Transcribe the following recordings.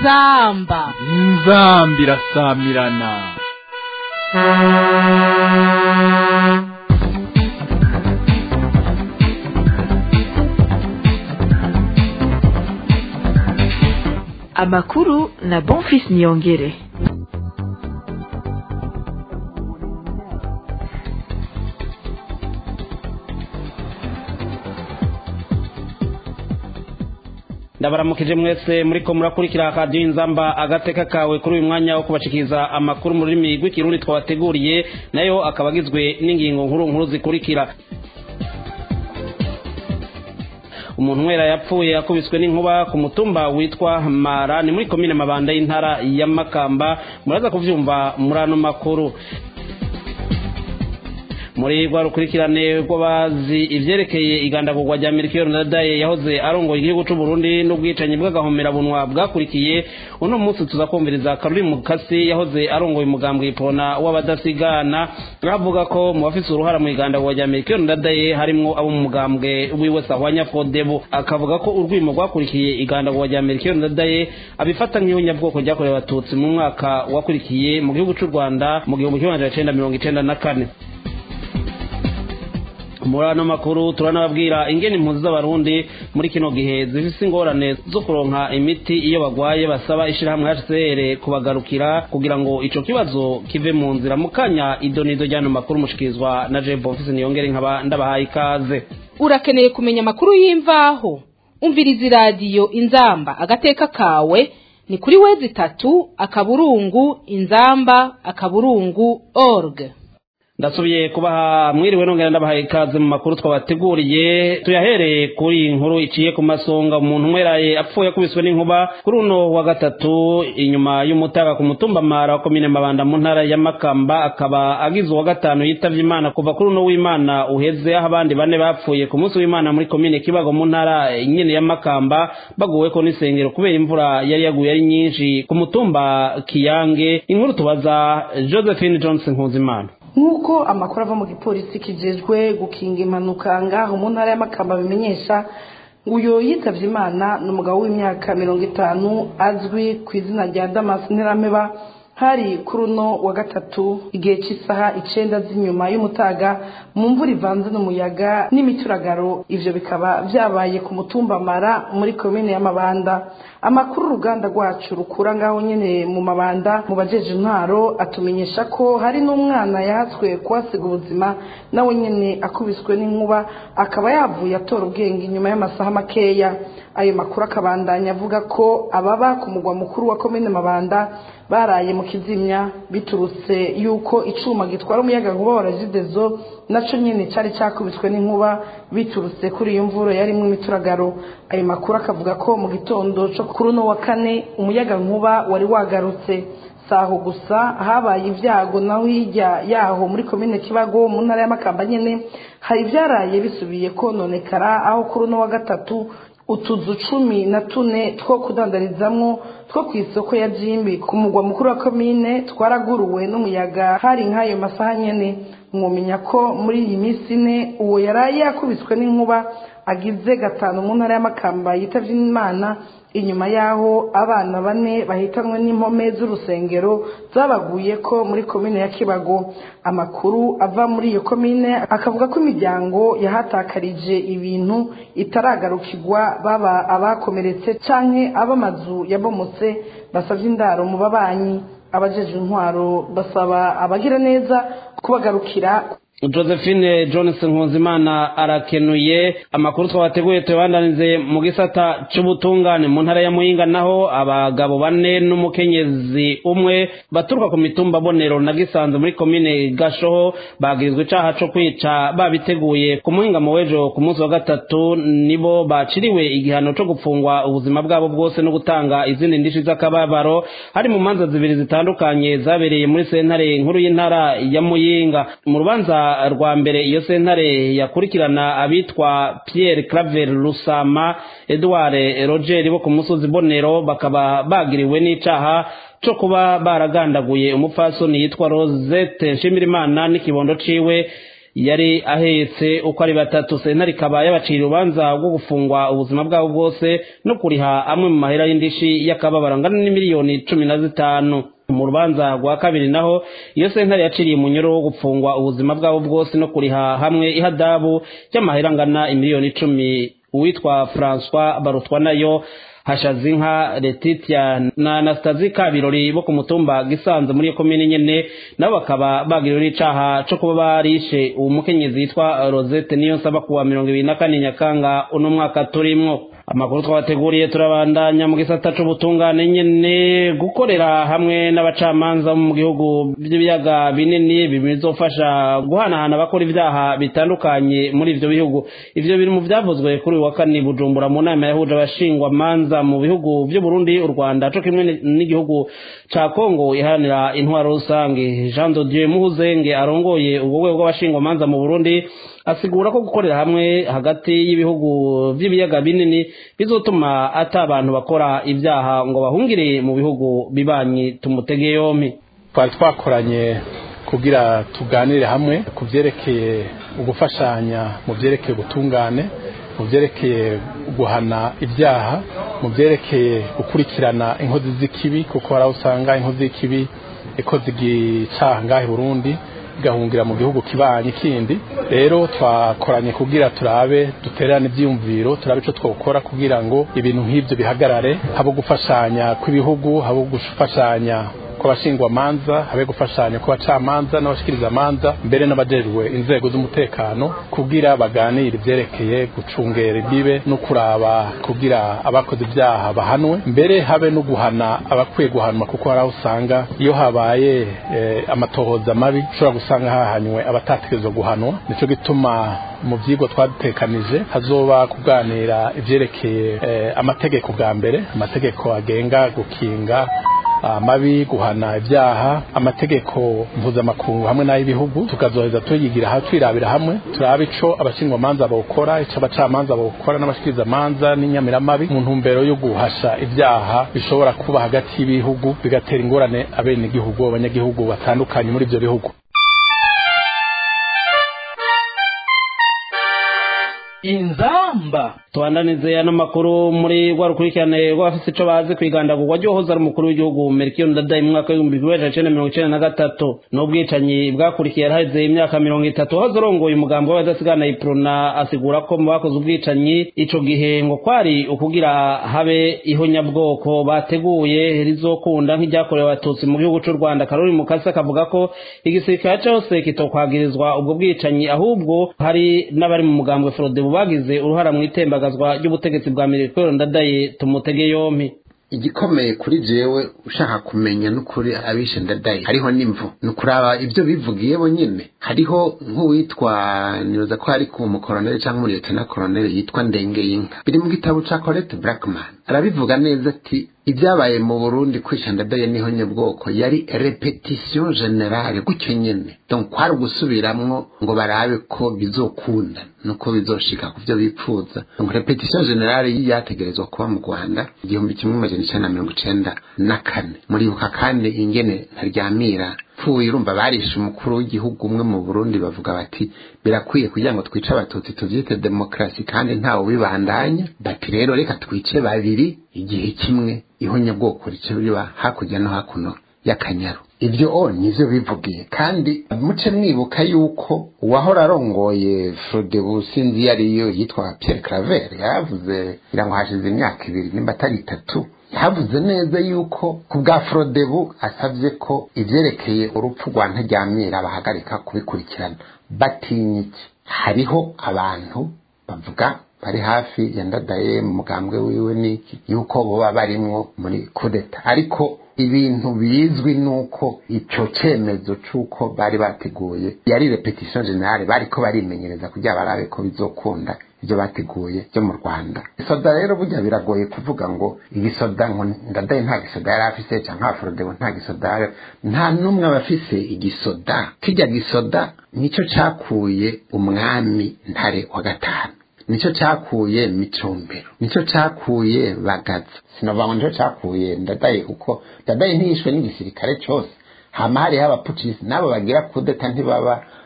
inzamba inzamba irasamirana amakuru na bonfis niyongere ndabaramukije mwese muriko murakurikira radiyo inzamba agateka kawe kuri uyu mwanya wo kubashikiriza amakuru mu rurimi rw'ikirundi twabateguriye nayo akaba agizwe n'ingingo nkuru nkuru zikurikira umuntu wera yapfuye akubiswe n'inkuba ku mutumba witwa mara ni muri komine mabanda y'intara ya makamba muraza kuvyumva muri ano makuru muri rwa rukurikirane rw'abazi ivyerekeye igandagurwa rya Melchior Ndadaye yahoze arongoye igihugu c'u Burundi n'ubwicanyi bw'agahomerabunwa bwakurikiye uno munsi tuza kumviriza Karoli Mukasi yahoze arongoye umugambwe ipona w'abadasigana avuga ko mu bafise uruhara mu igandagurwa rya Melchior Ndadaye harimwo abo mu mugambwe wiwe Sahwanya Fodebo akavuga ko urwimo rwakurikiye igandagurwa rya Melchior Ndadaye abifata nk'ihunyabwoko ryakorewe abatutsi mu mwaka wakurikiye mu gihugu c'u Rwanda mu gihumbi kimwe amajana icenda mirongo icenda na kane muri ano makuru turanababwira ingene impunzi z'abarundi muri kino gihe zifise ingorane zo kuronka imiti iyo bagwaye basaba ishirahamwe HCR kubagarukira kugira ngo ico kibazo kive mu nzira mu kanya idonido ry'ano makuru mushikirizwa na Jean Bonfils niyongere nkaba ndabahaye ikaze urakeneye kumenya amakuru y'imvaho umviriza iradiyo inzamba agateka kawe ni kuri wezi itatu akaburungu inzamba akaburungu org ndasubiye kubaha mwiriwe nongera ndabahaye ikaze mu makuru twabateguriye tuyahereye kuri inkuru iciye ku masonga umuntu umweraye apfuye akubiswe n'inkuba kuri uno wa gatatu inyuma y'umutaga ku mutumba mara wa komine mabanda mu ntara ya makamba akaba agize uwa gatanu yitavye imana kuva kuri uno w'imana uheze aho abandi bane bapfuye ku munsi w'imana muri komine kibago mu ntara nyene ya makamba baguweko n'isengero kubera imvura yari yaguye ari nyinshi ku mutumba kiyange inkuru tubaza josephine johnson nkuzimana nk'uko amakuru ava mu gipolisi kijejwe gukinga impanuka ngaho mu ntara y'amakamba bimenyesha uyu yitavye imana ni umugabo w'imyaka mirongo itanu azwi ku izina rya damas nterameba hari kuri uno wa gatatu igihe cy'isaha icenda z'inyuma y'umutaga mu mvura ivanze n'umuyaga n'imituragaro ivyo bikaba vyabaye ku mutumba mara muri komine y'amabanda amakuru uruganda rwacu rukura ngaho nyene mu mabanda mu bajeje intwaro atumenyesha ko hari n'umwana yahatswe kuhasiga ubuzima nawe nyene akubiswe n'inkuba akaba yavuye atora ubwenge inyuma y'amasaha makeya ayo makuru akabandanya avuga ko ababa ku mugwa mukuru wa komine mabanda baraye mu kizimya biturutse yuko icuma gitwara umuyaga nkuba wa regidezo naco nyene cari cakubiswe n'inkuba biturutse kuri iyo mvuro yarimwo imituragaro ayo makuru akavuga ko mu gitondo co kuri uno wa kane umuyaga nkuba wari wagarutse saho gusa habaye ibyago naho hirya yaho muri komine kibago mu ntara y'amakamba nyene hari ivyaraye bisubiye kononekara aho kuri uno wa gatatu utuzu cumi na tune two kudandarizamwo two ku isoko ya jimbi ku mugwa mukuru wa komine twaraguruwe n'umuyaga hari nk'ayo masaha nyene mwomenya ko muri iyi minsi ine uwo yaraye yakubiswe n'inkuba agize gatanu mu ntara y'amakamba yitavye imana inyuma yaho abana bane bahitanwe n'impome z'urusengero zabaguye ko muri komine ya kibago amakuru ava muri iyo komine akavuga ko imiryango yahatakarije ibintu itaragarukirwa baba abakomeretse canke ab'amazu yabomotse basavye indaro mu babanyi abajeje intwaro basaba abagira neza kubagarukira josephine johnson nkuzimana arakenuye amakuru twabateguye tuyabandanize mu gisata c'ubutungane mu ntara ya muyinga naho abagabo bane n'umukenyezi umwe baturuka ku mitumba bonero na gisanze muri komine gashoho bagirizwa icaha co kwica babiteguye ku muhingamo w'ejo ku munsi wa gatatu nibo baciriwe igihano co gupfungwa ubuzima bwabo bwose no gutanga izindi ndishi z'akababaro hari mu manza zibiri zitandukanye zabereye muri sentare nkuru y'intara ya muyinga mu rubanza rwa mbere iyo sentare yakurikirana abitwa Pierre Claver Rusama Edouard Roger bo ku musozi Bonero bakaba bagiriwe n'icaha co kuba baragandaguye umupfasoni yitwa Rosette Nshimirimana n'ikibondo ciwe yari ahetse uko ari batatu sentare ikaba yabacira urubanza rwo gufungwa ubuzima bwabo bwose no kuriha amwe mu mahera y'indishi y'akababaro angana n'imiliyoni cumi na zitanu mu rubanza rwa kabiri naho iyo sentare yaciriye umunyoro wo gupfungwa ubuzima bwabo bwose no kuriha hamwe ihadabu ry'amahera angana imiliyoni icumi uwitwa francois barutwa nayo hashazinka letitia na anastazi kabirori bo ku mutumba gisanze muri iyo komine nyene nabo bakaba bagiriwe n'icaha co kuba barishe uwo mukenyezi yitwa rosette niyo nsaba kuwa mirongo ibiri na kane nyakanga uno mwaka turimwo amakuru twabateguriye turabandanya mu gisata c'ubutungane nyene gukorera hamwe n'abacamanza mu gihugu by'ibiyaga binini bizofasha guhanahana abakora ibyaha bitandukanye muri ivyo bihugu ivyo biri mu vyavuzwe kuri uyu wa kane bujumbura mu nama yahuje abashingwa manza mu bihugu vy'u Burundi u Rwanda co kimwe n'igihugu ca Kongo iharanira intwaro rusange Jean de Dieu Muhuzenge arongoye ubwo rwego rw'abashingwa manza mu Burundi asigura ko gukorera hamwe hagati y'ibihugu by'ibiyaga binini bizotuma ata abantu bakora ibyaha ngo bahungire mu bihugu bibanyi tumutege yompi twari twakoranye kugira tuganire hamwe ku byerekeye ugufashanya mu byerekeye ubutungane mu byerekeye guhana ibyaha mu byerekeye gukurikirana inkozi z'ikibi kuko hari aho usanga inkozi z'ikibi ikoze igicaha ngahe Burundi igahungira mu gihugu kibanyi kindi rero twakoranye kugira turabe dutererane ibyiyumviro turabe icyo twakora kugira ngo ibintu nk'ibyo bihagarare habo gufashanya kw'ibihugu habo gufashanya kw'abashingwa manza habe gufashanya kw'abacamanza n'abashikiriza manza mbere n'abajejwe inzego z'umutekano kugira baganire ibyerekeye gucungera imbibe no kuraba kugira abakoze ibyaha bahanwe mbere habe no guhana abakwiye guhanwa kuko hari aho usanga iyo habaye eh, amatohoza mabi ushobora gusanga hahanywe abatategerezwa guhanwa nico gituma mu byigwa twadutekanije hazoba kuganira ivyerekeye eh, amategeko bwa mbere amategeko agenga gukinga amabi guhana ibyaha amategeko mpuzamakungu hamwe n'ay'ibihugu tukazoheza tuyigira ha twirabira hamwe turabe ico abashingwamanza bawukora ico abacamanza bawukora n'abashikirizamanza n'inyamiramabi mu ntumbero yo guhasha ibyaha bishobora kuba hagati y'ibihugu bigatera ingorane abenegihugu abanyagihugu batandukanye muri ivyo bihugu inzamba tubandanize ano makuru muri rwa rukurikirane rw'abafise ico bazi kwigandagurwa ryohoze ari umukuru w'igihugu Melchior Ndadaye mu mwaka w'ibihumbi bibiri na cenda mirongo icenda na gatatu n'ubwicanyi bwakurikiye yaraheze imyaka mirongo itatu aho azorongoye umugambi w'abadasigana iprona asigura ko mu bakoze ubwicanyi ico gihe ngo kwari ukugira habe ihonyabwoko bateguye rizokunda nk'iryakorewe abatutsi mu gihugu c'u Rwanda Karori Mukase akavuga ko igisirikare cose kitokwagirizwa ubwo bwicanyi ahubwo hari n'abari mu mugambwe Frodebu bagize uruhara mu itembagazwa ry'ubutegetsi bwa Melchior Ndadaye tumutege yompi igikomeye kuri jewe ushaka kumenya n'ukuri abishe ndadaye hariho n'imvu ni ukuraba ibyo bivugiye bo nyine hariho nk'uwitwa nibaza ko hari ku mukoroneri cyangwa umuriyotena koroneri yitwa ndengeyinka biri mu gitabo ca colette blackman arabivuga neza ati ibyabaye mu burundi kwisha ndadaye niho nyabwoko yari repetition generale gutyo nyene donc kwari ugusubiramwo ngo barabe ko bizokunda nuko bizoshika ku byo bipfuza donc repetition generale yategerezwa kuba mu rwanda igihumbi kimwe amajana icenda na mirongo icenda na kane muribuka kandi ingene ntaryamira pfuye urumva barishe umukuru w'igihugu umwe mu burundi bavuga bati birakwiye kugira ngo twice abatutsi tuvyite demokarasi kandi ntawe ubibandanya bati rero reka twice babiri igihe kimwe ihonyabwoko rice riba hakurya no hakuno y'akanyaru ibyo o nivyo bivugiye kandi muce mwibuka yuko uwahora arongoye frodebu sinzi iyo ariyo yitwa pierre claver yaravuze kugira ngo hashize imyaka ibiri nimba atari itatu yavuze neza yuko ku bwa frodebu asabye ko ivyerekeye urupfu rwa ntaryamira bahagarika kubikurikirana batinya iki hariho abantu bavuga bari hafi ya ndadaye mu mugambwe wiwe n'iki yuko boba barimwo muri kudeta ariko ibintu bizwi nuko ico cemezo c'uko bari bateguye yari repetition generale bariko barimenyereza kugira barabe ko bizokunda ibyo bateguye byo mu rwanda isoda rero burya biragoye kuvuga ngo igisoda ngo ndadaye nta gisoda yari afise cyangwa abaforodebo nta gisoda nta n'umwe aba afise igisoda kijya gisoda nicyo cyakuye umwami ntare wa gatanu nicyo cyakuye micombero nicyo cyakuye bagaza sinavuga ngo nicyo cyakuye ndadaye kuko ndadaye ntiyishwe n'igisirikare cyose hama hariho abapucisi n'abo bagira kudeta ntibaba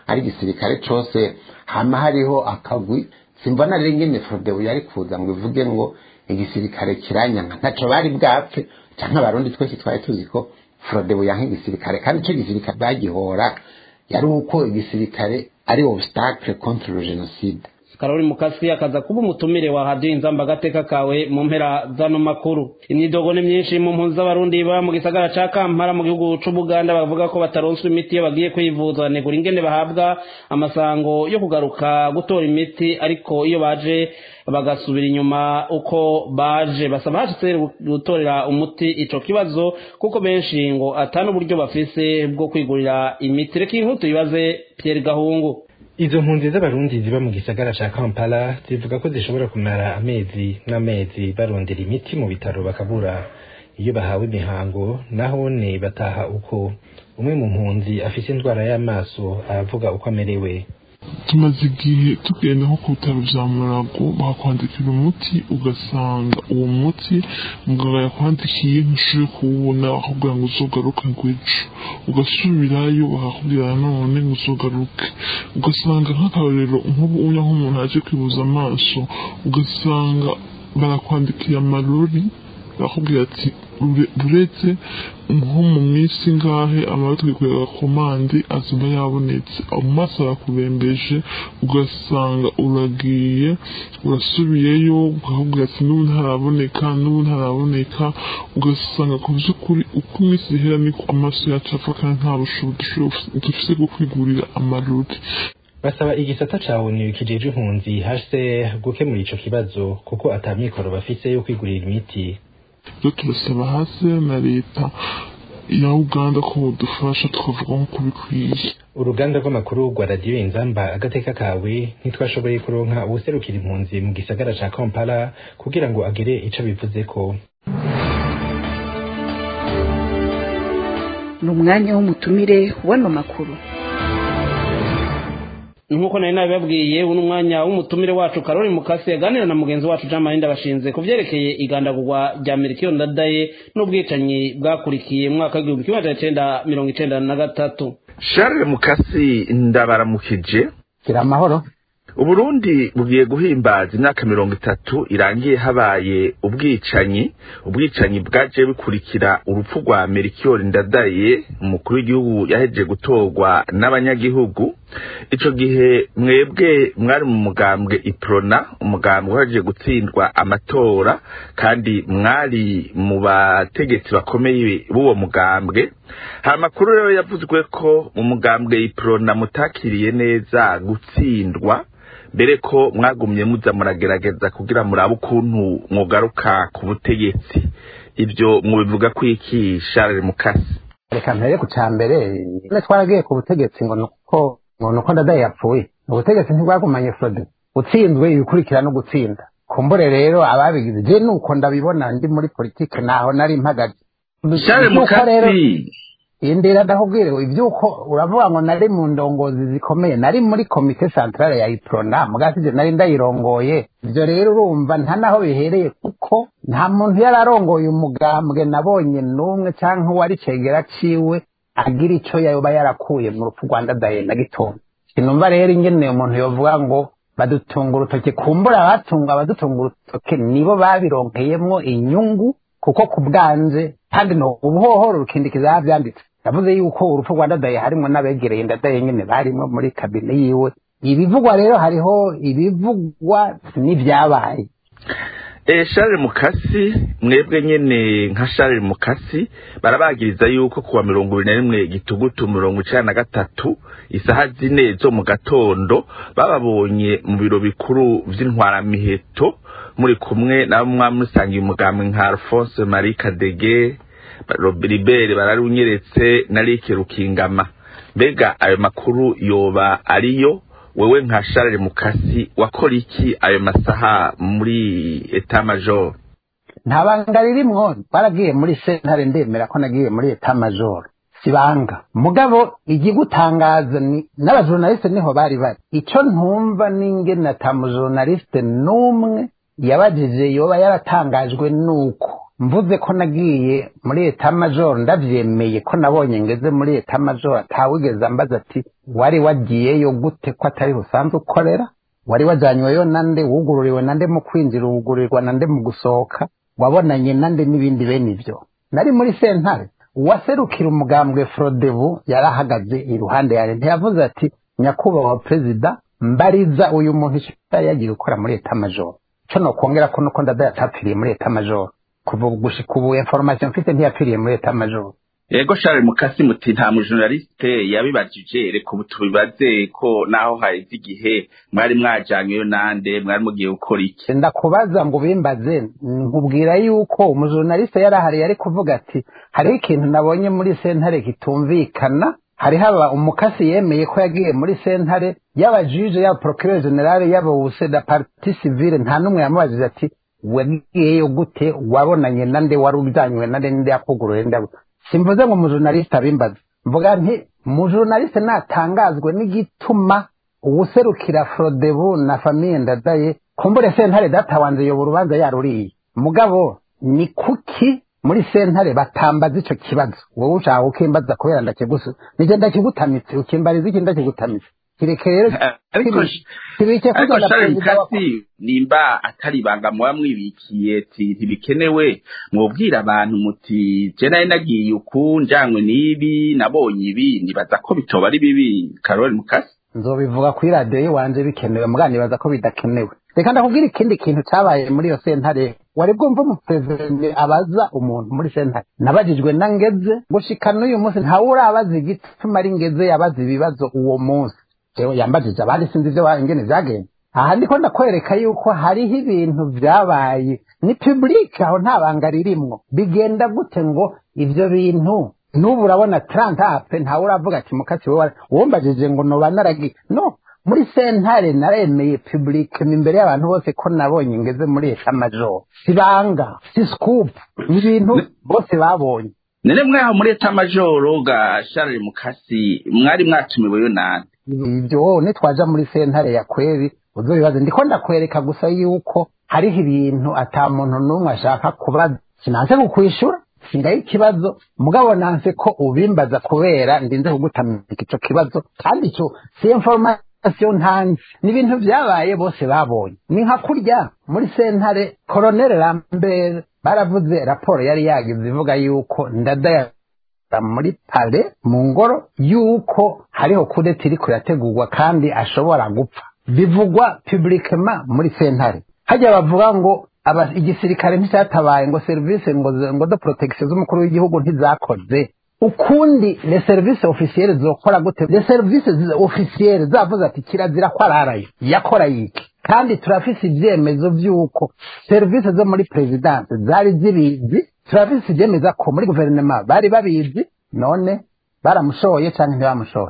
ari igisirikare cose hama hariho akagwi simbona rero ingene frodebu yari kuza ngo ivuge ngo igisirikare kiranyanka ntaco bari bwapfe canke abarundi twese twari tuzi ko frodebu yanka igisirikare kandi ico gisirikare bagihora yari uko igisirikare ari obstacle contre le génocide karori mukasi akaza kuba umutumire wa hadiyo inzamba agateka kawe mu mpera zano makuru imyidogo ni myinshi mu mpunzi z'abarundi baba mu gisagara ca kampala mu gihugu c'ubuganda bavuga ko bataronswa imiti iyo bagiye kwivuza banegura ingene bahabwa amasango yo kugaruka gutora imiti ariko iyo baje bagasubira inyuma uko baje basaba hcr gutorera umuti ico kibazo kuko benshi ngo atanu uburyo bafise bwo kwigurira imiti reka iyi nkuru tuyibaze pierre gahungu izo mpunzi z'abarundi ziba mu gisagara ca kampala zivuga ko zishobora kumara amezi n'amezi barondera imiti mu bitaro bakabura iyo bahawe imihango nahone bataha uko umwe mu mpunzi afise indwara y'amaso aravuga uko amerewe tumaze igihe tugenda nko ku bitaro vya murago bakakwandikira umuti ugasanga uwo muti muganga yakwandikiye ntushobore kuwubona bakakubwira ngo uzogaruke ngw'ejo ugasubirayo bakakubwira nanone ngo uzogaruke ugasanga nk'akarorero nk'ubu unya nk'umuntu aje kwibuza amaso ugasanga barakwandikiye amarori bakakubwira ati uretse nko mu minsi ngahe amatwi kurega komande azoba yabonetse amaso arakurembeje ugasanga uragiye urasubiyeyo ukakubwira ati n'ubu ntaraboneka n'ubu ntaraboneka ugasanga ku by'ukuri uko iminsi ihera niko amaso yacu apfa kandi nta bushobozi dufite bwo kwigurira amarori basaba igisata ca onu kijejwe impunzi hcr gukemura ico kibazo kuko ata mikoro bafise yo kwigurira imiti rero turasaba hasi na leta ya uganda ko budufasha tukavuga nk'uko bikwiye uruganda rw'amakuru rwa radiyo inzamba agateka kawe ntitwashoboye kuronka uwuserukira impunzi mu gisagara ca kampala kugira ngo agire ico bivuzeko ni umwanya w'umutumire w'ano makuru nk'uko nari nabibabwiye uno mwanya w'umutumire wacu karori mukasi yaganira na mugenzi wacu jean marie ndabashinze ku vyerekeye igandagurwa rya merikiro ndadaye n'ubwicanyi bwakurikiye mu mwaka w'igihumbi kimwe magana cenda mirongo icenda na gatatu charles mukasi ndabaramukije gira amahoro uburundi bugiye guhimbaza imyaka mirongo itatu irangiye habaye ubwicanyi ubwicanyi bwaje bukurikira urupfu rwa merikiyori ndadaye umukuru w'igihugu yaheje gutorwa n'abanyagihugu ico gihe mwebwe mwari mu mugambwe iprona umugambwe waheje gutsindwa amatora kandi mwari mu bategetsi bakomeye b'uwo mugambwe hari amakuru rero yavuzwe ko mu mugambwe iprona mutakiriye neza gutsindwa mbere ko mwagumye muza muragerageza kugira murabe ukuntu mwogaruka ku butegetsi ibyo mubivuga ko iki Charles Mukasi reka mpere ku cya mbere none twaragiye ku butegetsi ngo nuko ngo nuko ndadaye yapfuye ubutegetsi ntibwagumanye frode utsinzwe ibikurikira no gutsinda kumbure rero ababigize je nuko ndabibona ndi muri politike naho nari mpagaze Charles Mukasi indira ndakubwire ibyuko uravuga ngo nari mu ndongozi zikomeye nari muri komite centrale ya iprona mugati ivyo nari ndayirongoye ivyo rero urumva nta naho bihereye kuko nta muntu yari arongoye umugambwe nabonye n'umwe canke uwari cegera ciwe agira ico yoba yarakuye mu rupfu rwa ndadaye na gitondo sinumva rero ingene umuntu yovuga ngo badutunga urutoke kumbura abatunga abadutunga urutoke nibo babironkeyemwo inyungu kuko ku bwanje kandi no ubuhohoro rukindikiza byanditse yavuze yuko urupfu rwa ndadaye harimo n'abegereye ndadaye nyine barimwo muri kabine yiwe ibivugwa rero hariho ibivugwa n'ibyabaye Eh Charles Mukasi mwebwe nyene nka Charles Mukasi barabagiriza yuko kuwa mirongo ibiri na rimwe gitugutu mirongo icana na gatatu isaha zine zo mu gatondo bababonye mu biro bikuru vy'intwaramiheto muri kumwe nabo mwamusangiye umugambi nka Alphonse Marie Kadege Robert bararunyeretse na Rick Rukingama mbega ayo makuru yoba ariyo wewe nka Charles Mukasi wakora iki ayo masaha muri etat major nta banga ririmwo baragiye muri sentare ndemera ko nagiye muri etat major sibanga mugabo igigutangaza ni n'abajournaliste niho bari bari ico ntumva n'ingene ata mujournaliste n'umwe yabajije yoba yaratangajwe nuko mvuze ko nagiye muri eta majoro ndavyemeye ko nabonye ngeze muri eta majoro atawigeze ambaza ati wari wagiyeyo gute ko atari usanzwe ukorera wari wajanyweyo nande wugururiwe nande mu kwinjira wugururirwa nande mu gusohoka wabonanye nande n'ibindi bene ivyo nari muri sentare uwaserukira umugambwe frodebu yarahagaze iruhande yare ntiyavuze ati nyakubahwa perezida mbariza uyu muntu icyo yari yagiye gukora muri eta majoro co nokongera ko nuko ndada yatapfiriye muri eta majoro kuva gushika ubu information mfite ntiyapfiriye muri eta majoro yego Charles mukasi muti nta mujournaliste yabibajije reka ubu tubibaze ko naho haheze igihe mwari mwajanyweyo nande mwari mugiye gukora iki ndakubaza ngo ubimbaze nkubwira yuko umujournaliste yarahari yari kuvuga ati hariho ikintu nabonye muri sentare kitumvikana hariho aba umukasi yemeye ko yagiye muri sentare yaba juge yaba procureur general yaba ubuse da partie civile nta n'umwe yamubajije ati wagiyeyo gute wabonanye nande wari ujanywe nande ninde yakuguruye ndabo simvuze ngo umujournaliste abimbaze mvuga nti umujournaliste natangazwe n'igituma uwuserukira frodebu na famiye ndadaye kumbure sentare datawanze yoba urubanza yaruriye mugabo ni kuki muri sentare batambaza ico kibazo wowe ushaka ukimbaza kubera ndakigusu nije ndakigutamitse ukimbariza iki ndakigutamitse kireke rero ariko kibike ariko kugira Charles perezida wa- mukasi nimba atari ibanga muba mwibikiyye ti ntibikenewe mwobwira abantu muti je nari nagiye uku njanywe n'ibi nabonye ibi nibaza ko bitoba ari bibi Carol mukasi nzobivuga kuri radiyo yiwanje bikenewe mugabo nibaza ko bidakenewe reka ndakubwira ikindi kintu cyabaye muri iyo sentare wari bwumva umuperezida abaza umuntu muri sentare nabajijwe na ngeze gushika n'uyu munsi ntawe urabaza igituma ari ngeze yabaza ibibazo uwo munsi Jewe yambajije abandi sinzi ibyo ba- ingene vyagenze aha ndiko ndakwereka yuko hariho ibintu vyabaye ni publike aho nta banga ririmwo bigenda gute ngo ivyo bintu n'ubu urabona trantape ntawe uravuga ati mukasi wowe wombajije ngo noba naragi no muri sentare naremeye publike imbere y'abantu bose ko nabonye ngeze muri eta majoro si banga si scoop ni ibintu bose babonye none mwaho muri eta majoro ga Charles mukasi mwari mwatumiweyo nande ibyo wowe nitwaja muri sentare ya kweri uzobibaze ndiko ndakwereka gusa yuko hariho ibintu ata muntu n'umwe ashaka kubaza sinanse kukwishura singaye ikibazo mugabo nanse ko ubimbaza kubera ndinze kugutamika ico kibazo kandi ico si information ntanzi ni ibintu vyabaye bose babonye ni nka kurya muri sentare colonel Lambert baravuze raporo yari yagize ivuga yuko ndadaya muri pale mu ngoro yuko hariho kudeta iriko irategurwa kandi ashobora gupfa bivugwa publiquement muri sentare hajya bavuga ngo aba igisirikare nticyatabaye ngo serivisi ngo ngo de protection z'umukuru w'igihugu ntizakoze ukundi les services officiels zokora gute les services officiels zavuze ati kirazira ko ararayo yakora yiki kandi turafise ivyemezo vy'uko serivisi zo muri presidence zari zibizi turafise ivyemeza ko muri guverinoma bari babizi none baramushoye canke ntibamushoye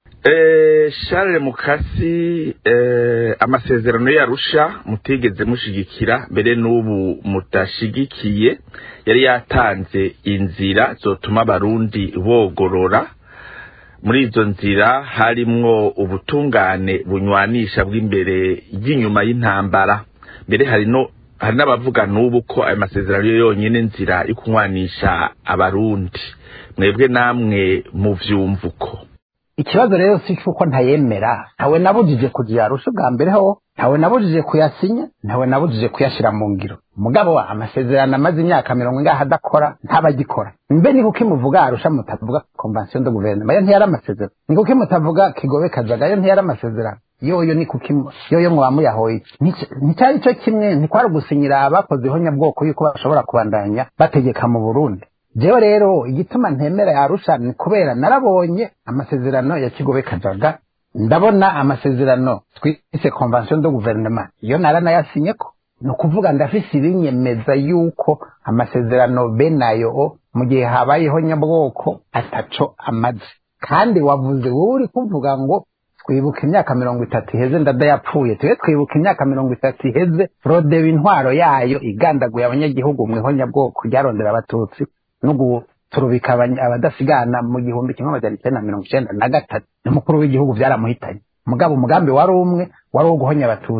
Eh, Charles Mukasi eh, amasezerano yarusha mutigeze mushigikira mbere n'ubu mutashigikiye yari yatanze inzira zotuma abarundi bogorora muri izo nzira harimwo ubutungane bunywanisha bw'imbere y'inyuma y'intambara mbere hari no hari n'abavuga n'ubu ko ayo masezerano yo yonyine nzira yo kunywanisha abarundi mwebwe namwe mu vyumvuko ikibazo rero si cyuko ntayemera ntawe nabujije kugira arusha ubwa mbere ho ntawe nabujije kuyasinya ntawe nabujije kuyashira mu ngiro mugabo wa amasezerano amaze imyaka mirongo ingahe adakora ntabagikora mbe ni kuki muvuga arusha mutavuga convention de gouvernement yo ntiyari amasezerano ni kuki mutavuga kigobe kajaga yo ntiyari amasezerano yoyo ni kuki yoyo mwoba muyahoye nticyari cyo kimwe ntikwari ugusinyira abakoze ihonyabwoko yuko bashobora kubandanya bategeka mu burundi jewe rero igituma ntemera yarusha ni kubera narabonye amasezerano ya kigobe kajaga ndabona amasezerano twise convention de gouvernement iyo naranayasinye ko ni ukuvuga ndafise ibinyemeza yuko amasezerano benayo mu gihe habayeho nyabwoko ataco amaze kandi wavuze wowe uri kuvuga ngo twibuka imyaka mirongo itatu iheze ndada yapfuye tube twibuka imyaka mirongo itatu iheze rodeba intwaro yayo igandaguye abanyagihugu mu ihonyabwoko ryarondera abatutsi no guturubika abadasigana mu gihumbi kimwe amajana icyenda na mirongo icyenda na gatatu n'umukuru w'igihugu byaramuhitanye mugabo umugambi wari umwe wari uwo guhonya abatutsi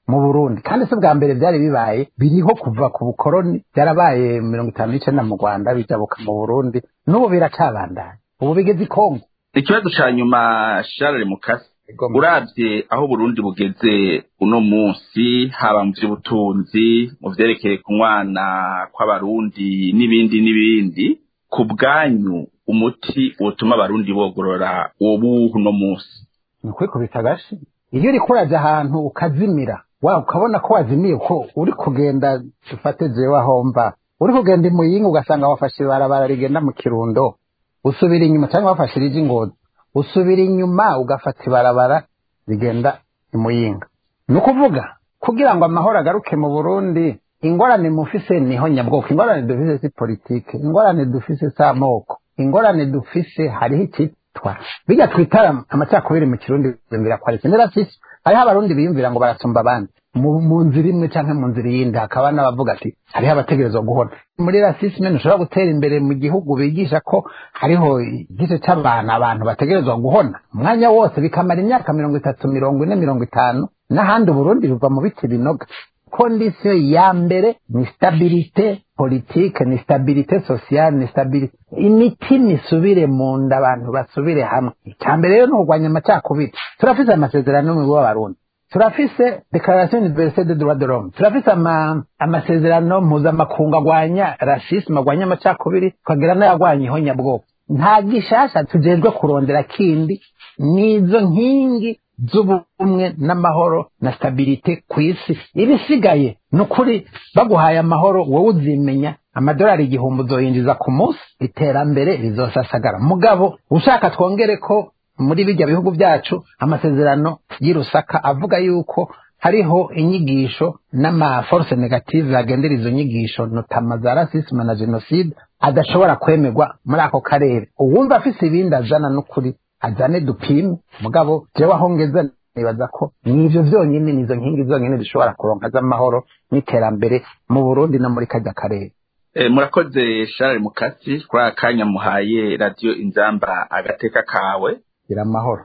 mu burundi kandi si bwa mbere byari bibaye biriho kuva ku bukoroni byarabaye mirongo itanu n'icenda mu rwanda bijabuka mu burundi n'ubu biracabandanya ubu bigeze i kongo ikibazo ca nyuma Charles Mukasi uravye aho Burundi bugeze uno munsi haba mu vy'ubutunzi mu vyerekeye kunywana kw'abarundi n'ibindi n'ibindi ku bwanyu umuti wotuma abarundi bogorora wobuhu uno munsi ni ukwikubita agashi iyo uriko uraja ahantu ukazimira wa ukabona ko wazimiye ko uri kugenda dufate jewe aho mva uri kugenda imuyinga ugasanga wafashe ibarabara rigenda mu kirundo usubira inyuma cyangwa wafashe irije ingozi usubira inyuma ugafata ibarabara rigenda imuyinga ni ukuvuga kugira ngo amahoro agaruke mu burundi ingorane mufise niho nyabwoko ingorane dufise si politike ingorane dufise si amoko ingorane dufise hariho icyitwa bijya twita amacakubiri mu kirundi biyumvira ko ari ikindi rasisi hariho abarundi biyumvira ngo barasumba abandi mu nzira imwe cyangwa mu nzira yindi hakaba n'abavuga ati hariho abategerezwa guhona muri rasisime ntushobora gutera imbere mu gihugu bigisha ko hariho igice cy'abantu abantu bategerezwa guhona umwanya wose bikamara imyaka mirongo itatu mirongo ine mirongo itanu n'ahandi uburundi buva mu biti binoga kondisiyo ya mbere ni stabilite politike ni stabilite sociale ni stabilite imitima isubire mu nda abantu basubire hamwe icya mbere rero ni ukurwanya amacakubiri turafise amasezerano mu w'abarundi turafise declaration universelle de droit de l'homme turafise ama, amasezerano mpuzamakungu agwanya rasisme agwanya amacakubiri tukagira n'ayagwanya ihonyabwoko nta gishasha tujejwe kurondera kindi nizo nkingi z'ubumwe n'amahoro na stabilite ku isi ibisigaye ni ukuri baguhaye amahoro wowe uzimenya amadolari igihumbi uzoyinjiza ku munsi iterambere rizosasagara mugabo ushaka twongere ko muri bijya bihugu byacu amasezerano y'irusaka avuga yuko hariho inyigisho n'amaforce negative agendera izo nyigisho notama za rasisme na jenoside adashobora kwemerwa muri ako karere uwumva afise ibindi azana n'ukuri azane dupime mugabo jewe aho ngeze nibaza ko nivyo vyonyine nizo nkingi zonyine zishobora kuronka z'amahoro n'iterambere mu burundi no muri kajya karere e, murakoze Charles Mukasi kuri aka kanya muhaye radio inzamba agateka kawe gira amahoro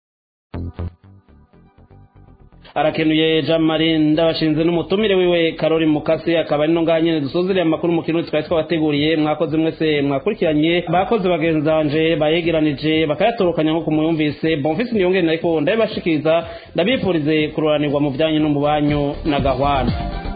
arakenuye jean marie ndabashinze n'umutumire wiwe karori mukasi akaba ari no ngaha nyene dusuziriye amakuru mu kirundi twari twabateguriye mwakoze mwese mwakurikiranye bakoze bagenzi banje bayegeranije bakayatorokanya nk'uko muyumvise bonfisi niyongere ariko ndabibashikiriza ndabifurize kuroranirwa mu byanyu no mu banyu na gahwana